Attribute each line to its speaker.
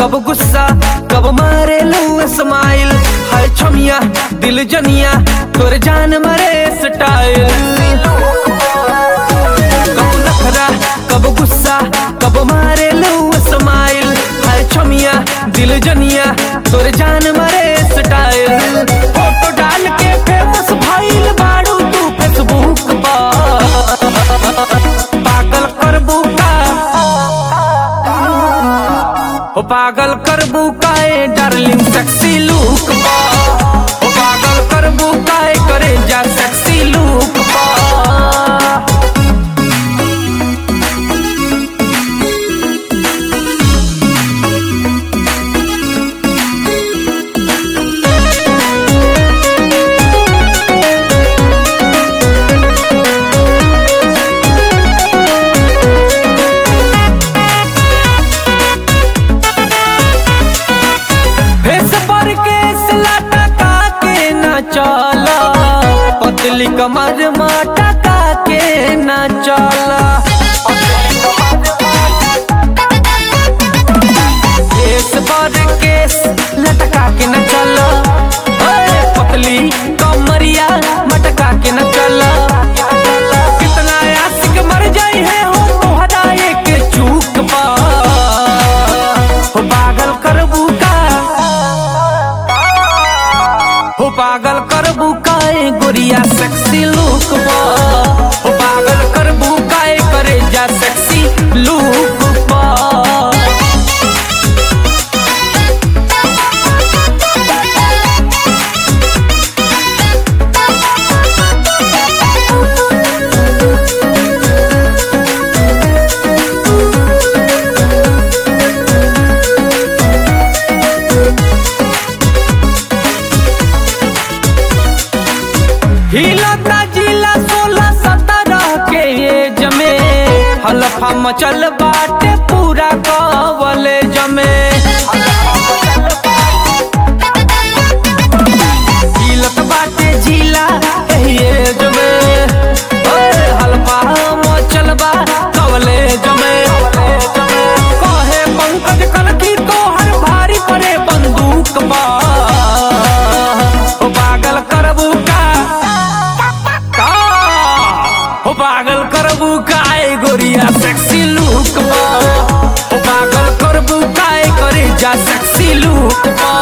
Speaker 1: कब गुस्सा कब मारे लू स्माइल हाय छमिया दिल जनिया तोर जान मरे स्टाइल कब नखरा कब गुस्सा कब मारे लू स्माइल हाय छमिया दिल जनिया तोर जान मरे स्टाइल फोटो डाल के फेमस भइल बाड़ू तू फेसबुक पर पागल करबू का ओ पागल करबू काए डार्लिंग सेक्सी लुक बा ओ पागल करबू काए करे जा सेक्सी लुक बा फेस पर के सलाटा का के ना चला पतली कमर माटा का के ना चला फेस पर के लटका के ना चला अरे पतली कमरिया मटका के ना चला कितना आशिक मर जाई है हो तोहरा एक चूक पा हो पागल करबू का हो पागल करबू काए गोरिया सेक्सी लुक बा हो पागल करबू काए करे जा सेक्सी लुक बा हिलता जिला सोलह सत्रह के एज में हलफा मचल बाटे पूरा कवले जमे हिलत बाटे जिला एही एज में ओए हलफा मचल बा कवले जमे कहे पंकज कनकी तोहर भारी पड़े बंदूक बा ओ पागल करबू का का हो पागल करबू काए गोरिया सेक्सी लुक बा हो पागल करबू काए करे जा सेक्सी लुक बा